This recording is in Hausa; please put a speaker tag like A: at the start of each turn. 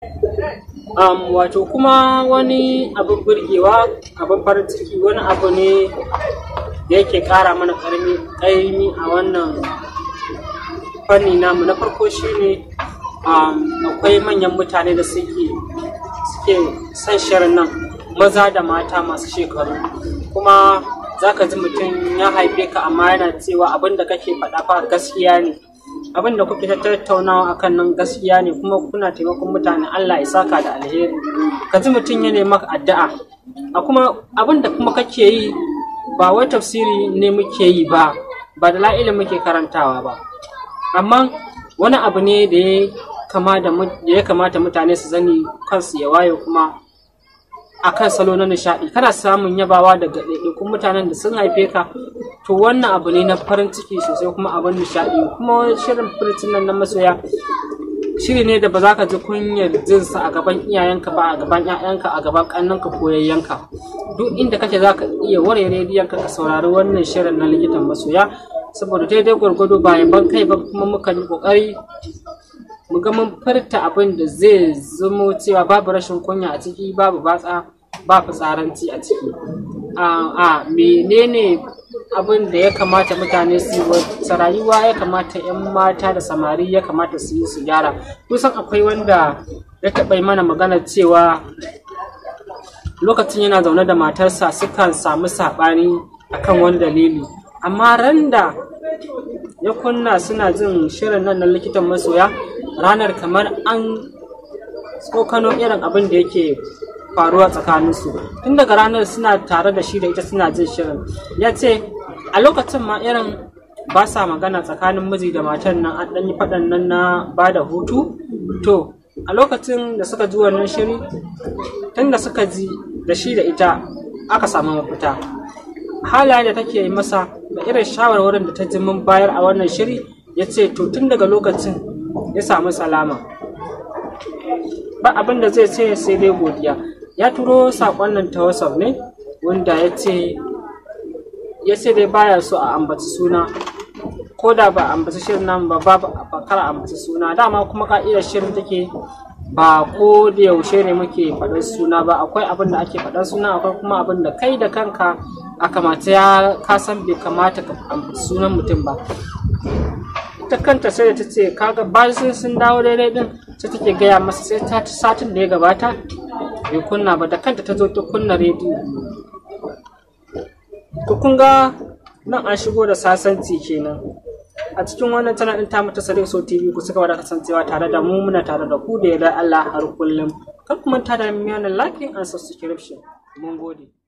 A: um, wato kuma wani abin burgewa abin farin ciki wani abu ne da yake kara mana ƙaimi a wannan fanni namu na farko shine um, akwai manyan mutane da suke suke son shirin nan maza da mata masu shekaru kuma za ka ji mutum ya haife ka amma yana cewa abin da kake faɗa fa gaskiya ne abin da kuke ta tattaunawa akan nan gaskiya ne kuma kuna taimakon mutane Allah ya saka da alheri ka ji mutum ya nema addu'a a kuma abin da kuma kake yi ba wai tafsiri ne muke yi ba ba da la'ila muke karantawa ba amma wani abu ne da ya kamata mutane su zani kansu ya waye kuma akan salo na nishaɗi kana samun yabawa daga ɗaiɗaikun mutanen da sun haife ka to wannan abu ne na farin ciki sosai kuma abin nishaɗi kuma shirin furcin nan na masoya shiri ne da ba za ka ji kunyar jinsa a gaban iyayenka ba a gaban 'ya'yanka a gaban ƙannanka ko yayyanka duk inda kake za ka iya ware rediyonka ka saurari wannan shirin na likitan masoya saboda daidai gwargwado ba yaban kai ba kuma muka yi ƙoƙari mu ga mun furta abin da zai zamo cewa babu rashin kunya a ciki babu batsa ba fitsaranci a ciki a menene abin da ya kamata mutane su yi wata rayuwa ya kamata 'yan mata da samari ya kamata su yi su gyara kusan akwai wanda ya taɓa mana magana cewa lokacin yana zaune da matarsa sukan samu saɓani akan wani dalili amma randa ya kunna suna jin shirin nan na likitan masoya ranar kamar an tsokano irin abin da yake faruwa tsakaninsu tun daga ranar suna tare da shi da ita suna jin shirin ya ce a lokacin ma irin ba sa magana tsakanin miji da matar nan an ɗan yi faɗan nan na ba da hutu to a lokacin da suka ji wannan shiri tun da suka ji da shi da ita aka samu mafita halaye da take masa da irin shawarwarin da ta ji mun bayar a wannan shiri ya ce to tun daga lokacin ya samu salama ba abin da zai ce sai dai godiya ya turo saƙon nan ta whatsapp ne wanda ya ce ya ce dai baya so a ambaci suna ko da ba ambaci shirin nan ba ba kar ambaci suna dama kuma ka'idar shirin take ba ko da yaushe ne muke faɗar suna ba akwai abin da ake faɗar suna akwai kuma abin da kai da kanka a kamata ya kasan bai kamata ka ambaci sunan mutum ba ita kanta sai da ta ce kaga bayan sun dawo daidai din sai take gaya masa sai ta satin da ya gabata bai kunna ba da kanta ta zo ta kunna rediyo to kun ga nan an shigo da sasanci kenan a cikin wannan tana din ta mata sare so tv ku suka wada kasancewa tare da mu muna tare da ku da yarda Allah har kullum kar ku manta da mu yana like and subscription mun gode